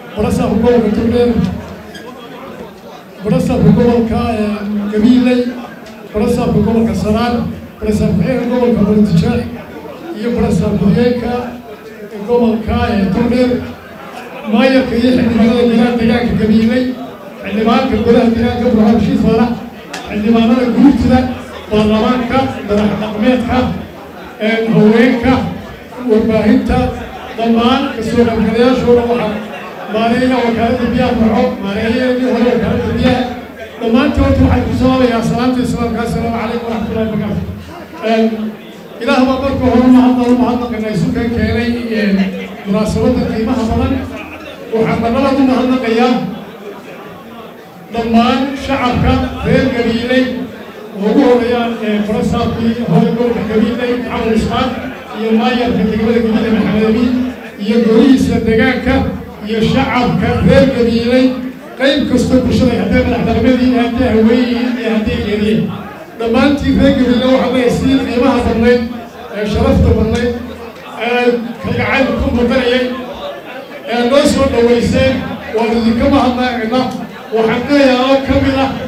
barasaabka gobolka togdheer barasaabka gobolka gabiiley barasaabka gobolka saraan barasaab ku-xigeenka gobolka bolitijeex iyo barasaab ku-xigeenka gobolka togdheer maayarka iyo xildhibaanada degaan deegaanka gabiiley xildhibaanka golaha deegaanka burhaan heshiis faarax xildhibaanada guurtida baarlamaanka madax dhaqmeedka haweenka warbaahinta dhammaan kasoo qaybgalayaashooda waxaa maareeya wakaaladda biyaha farxo maareeyadii hore wakaaladda biyaha dhammaantood waxaan ku salaabayaa salaamta islaamka assalaamu calaykum waraxmatullahi wabarakaatu ilaah baa marka hore mahadnalo mahadnaqana isu kan keenay munaasabadda qiimaha badan waxaan marlabaad u mahadnaqayaa dhammaan shacabka reer gabiiley oo ugu horeeyaan farasaabkii hore gobolka gabiiley maxamed ismaan iyo maayarka degmada gabiile maxamed amiin iyo golihiisa deegaanka iyo shacabka reer gabiiley qayb kastoo bulshada haddee madaxdaqmadii haddee haweenyihiin iyo haddee geeriyeen dhammaantii reer gabiile waxaa leeyahay sidii qiimaha badnayd ee sharafta badnayd ee kalgacayl ku mudanayay ee noo soo dhawayseen waan idinka mahadnaaqina waxaan leeyahay oo ka mid ah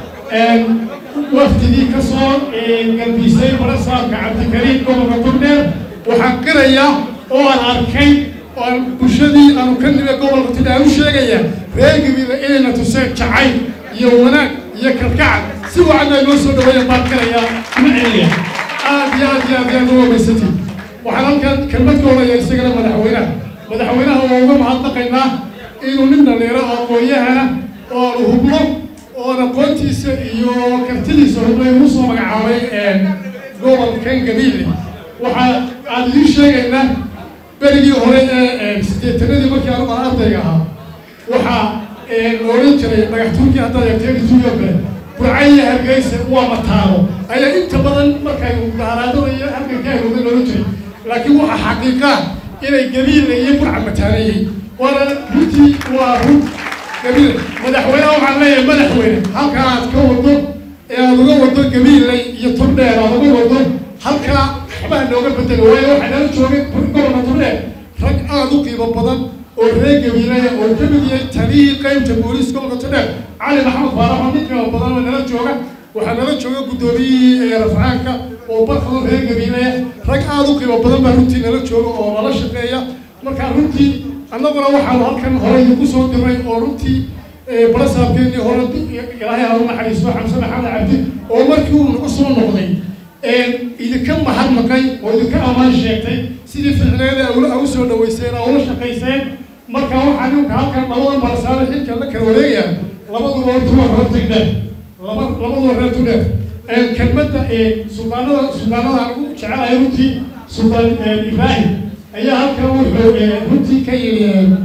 waftigii ka soo galbisay barasaabka cabdikariim gobolka togdheer waxaan qirayaa oo aan arkay oo aan bulshadii aanu ka nime gobolka togdheer aan u sheegayaa reer gabiile inayna tuseen jacayl iyo wanaag iyo kalgacal si wacan ay noo soo dhaweeyeen baan qirayaa ma celaya aad iyo aad iyo aad iyo aad u wamaysantiin waxaan halkan kelmad ka odhaya isagana madaxweynaha madaxweynaha waa uga mahadnaqaynaa inuu nin dhalinyaro oo aqoon-yahana oo aanu hubno oon aqoontiisa iyo kartidiisa hubnay ugu soo magacaabay gobolkan gabiile waxaa aan idiin sheegaynaa berigii hore ee siddeetanadii markii anugu aan ardayga ahaa waxaa la odhan jiray dhagaxtuurkii haddaad eegteen ituuyo kale burcayiyo hargeysa waa mataano ayaa inta badan markay mudaaraadada iyo halkan ka harooday loolan jiray laakiin waxaa xaqiiqaa inay gabiile iyo burca mataaneeyey waana runtii waa run gabiile madaxweyneha waxaan leeyahay madaxweyne halka aad ka wado ee aad uga wado gabiiley iyo turdheer aad uga wado halkaa waxbaa nooga bedelo waayo waxaa nala joogay gobolka turdheer rag aada u qiimo badan oo reer gabiileya oo ka mid yahay taliyii qaybta booliis gobolka turdheer cali maxamed faarax oo nin qiimo badan oo nala jooga waxaa nala jooga guddoomiyihii rafcaanka oo barkado reer gabiileya rag aada u qiimo badan baa runtii nala jooga oo nala shaqeeya markaa runtii annaguna waxaanu halkan hore idinku soo diray oo runtii balasaabkeenii hore ilaahay ha u naxariisto xamse maxamed cabdi oo markii uu nagu soo noqday idinka mahadnaqay oo idinka ammaan sheegtay sidii ficneeda awla u soo dhaweyseen oo ula shaqayseen marka waxaa ninka halkan labada balasaare xilka la kala wareegaya labaduba hortuwa hortagdheer laba labaduba reer tugdheer kelmadda suldaanada suldaanada aan ugu jecelahay runtii suldaan ibraahim ayaa halkan wuxuu runtii ka yidhi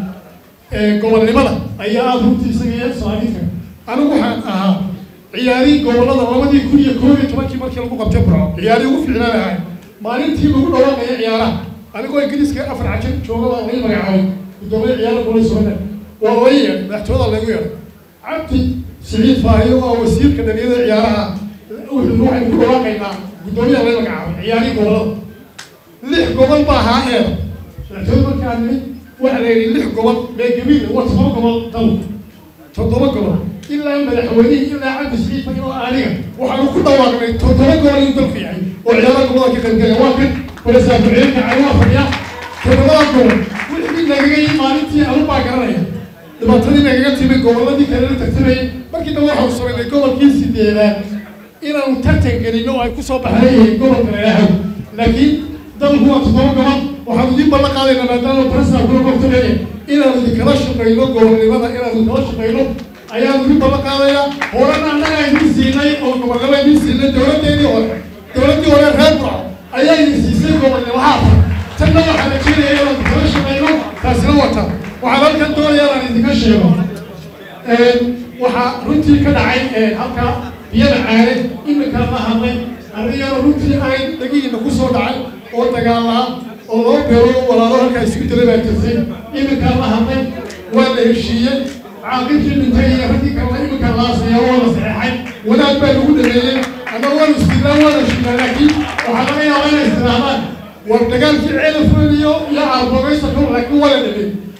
gobolnimada ayaa aada runtii isaga saaidka anigu waxaan ahaa ciyaarihii gobollada labadii kun iyo koob iyo tobankii markii lagu qabtay burco ciyaarihii ugu fiicnaan ahay maalintii lagu dhawaaqaya ciyaaraha anigoo ingiriiska afar cajir jooga baa laga magacaabay guddoomiye ciyaara gobolay soomaliya waa oga yeedhay madaxtooyada lagu yeedhay cabdi siciid faahiyo oo wasiirka dhaliyada ciyaaraha wuxuu waxaynu ku dhawaaqaynaa guddoomiyaha laga magacaabay ciyaarihii gobollada lix gobol baa ahaa eeda madaxtooyada markaa nimid waxaa la yidhi lix gobol mee gabiile waa todoba gobol dal toddoba gobol ilaa madaxweynihii ilaa cabdi siciid faahiyo aniga waxaanu ku dhawaaqnay toddoba gobol inuu dalka yahay oo ciyaaraha gobolada ka qaybgalaya waa kan balasaabkuxigeenka caymaa fadhiya todobada gobol wixii nagaga yii maalintii anu baa garanaya dhibaatadii nagaga timi gobolladii kale la tartamayay markii dambe waxaanu samaynay gobolkii sideedaad inaanu tartan gelino oo ay ku soo baxday gobolka leeyahay laakiin dalku waa toddoba gobol waxaanu idiin ballan qaadayna maadaama barasaabkuna goobta leeyahay inaanu idinkala shaqayno gobolnimada inaanu idinkala shaqayno ayaanu idin ballan qaadaya horena annaga idin siinay oo gobolnimo idin siinay dowladdeedii hore dowladdii hore reer burco ayaa idin siisay gobolnimo haata tanna waxaa la jeenaya inaanu idinkala shaqayno taasina wata waxaan halkan doonaya inaan idinka sheego waxaa runtii ka dhacay halka biyada caane iminka la hadlay anigana runtii ay dhagihiina ku soo dhacay oo dagaalaa oo loo beero walaalo halkaa isugu jiray baa jirtay iminka la hadlay waa la heshiiyey caaqibkii dhintay iyo raggii kalena iminka laasaya waa la saxeexay wanaag baa lagu dhameeyey ama waanu istilaa waana shiilaa laakiin waxaa laga yaabaa inay istiraadaan war dagaalkii ceelafooda iyo iyo aarbogaysa kor laakiin waa la dhameeyey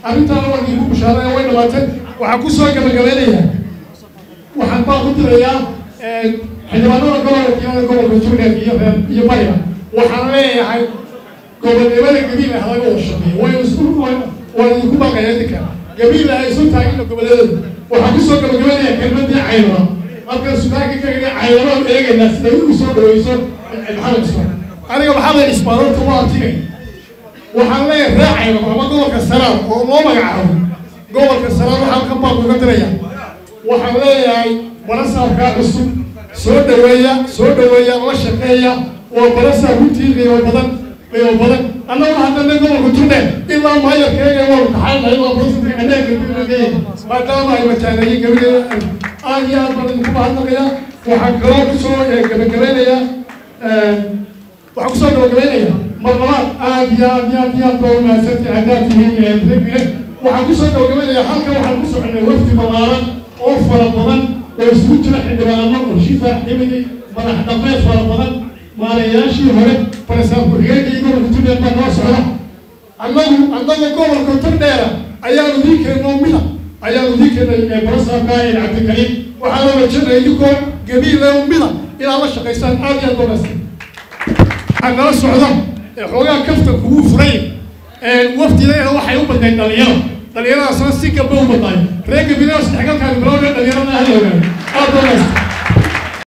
arrintaana waa idinku bushaaraya way dhamaatay waxaan kusoo gabagabeynayaa waxaan baa ku dirayaa xildhibaanada gobolka kiimada gobolka jubbaland iyo reer iyo bariga waxaan leeyahay gobolnimada gabiila halaga wada shaqeeyo way isku waan idinku baqaya idinka gabiila ay isu taagina goboladooda waxaan kusoo gabagabeynayaa kelmadii caynaba marka sudaanka kagana caynabaan eegaynaa siday ugu soo dhaweyso maxamed ismaan aniga maxamed ismaan horta waa artigay waxaan leeyahay ree caynaba ama gobolka saraar oo loo magacaabo gobolka saraar waxaan ka baaq uga diraya waxaan leeyahay barasaabkaa cusub soo dhaweeya soo dhaweeya la shaqeeya waa barasaab runtii qiimo badan qiimo badan annagu haddana gobolka turdhe ilaa maayarkeega waa kaxaanahay waa barasaabka anaga gabileeya maadaama ay mataaneeyeen gabileeda aad iyo aad baan idinku mahadnaqaya waxaan kaloo kusoo gabagabeynayaa waxaan kusoo gabagabeynaya marlabaad aad iyo aad iyo aad iyo aad baa umahadsantii haddaad tihiin regbile waxaan kusoo gabagabeynaya halkan waxaan ku soconay wafdi balaaran oo fara badan oo isugu jira xildhibaano warshifa ximidi madax dhameed fara badan maalayaashii hore barasaab ku-xigeenkii gobolka turdheer baa noo socda annagu annaga gobolka turdheera ayaanu dii keennoo mida ayaanu dii keennay barasaabka ee cabdikariim waxaana rajanaya idinkoo gabiile mida inaad la shaqaysaan aad iyo aad boogaasta waxaa nala socda xoogaa kafta kugu furay wafdideena waxay u badnayd dhalinyaro dhalinyaradaasna si gaba u badnaay reer gabileha saddexgalkaani bilowda dhalinyarada ahla ogaado aad boogaasta